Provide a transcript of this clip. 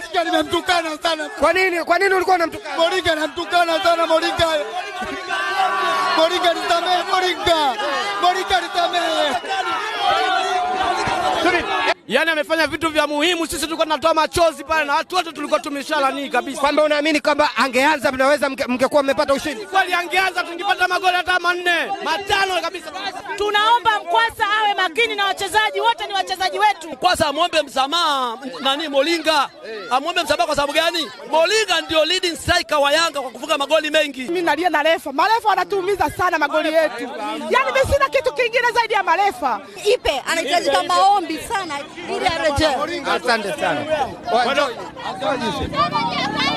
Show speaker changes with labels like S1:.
S1: Moringa nimemtukana sana.
S2: Kwa nini? Kwa nini ulikuwa unamtukana?
S1: Moringa namtukana sana Moringa. Moringa nisamehe Moringa. Moringa nisamehe.
S3: Yaani amefanya vitu vya muhimu, sisi tulikuwa tunatoa machozi pale na watu wote tulikuwa tumeshalani kabisa.
S2: Kwamba unaamini kwamba angeanza mnaweza mke- mngekuwa mmepata ushindi?
S3: Kweli angeanza tungepata magoli hata manne matano kabisa.
S4: Tunaomba Mkwasa awe makini na wachezaji wote, ni wachezaji wetu.
S5: Kwanza amwombe msamaha nani Molinga, amwombe msamaha kwa sababu gani? Molinga ndio leading striker wa Yanga kwa kufunga magoli mengi.
S4: Mimi nalia na refa, marefa wanatuumiza sana magoli yetu. Yaani mimi sina kitu kingine zaidi ya marefa.
S6: Ipe anahitajika maombi sana ili arejee.
S2: Asante sana. Wa-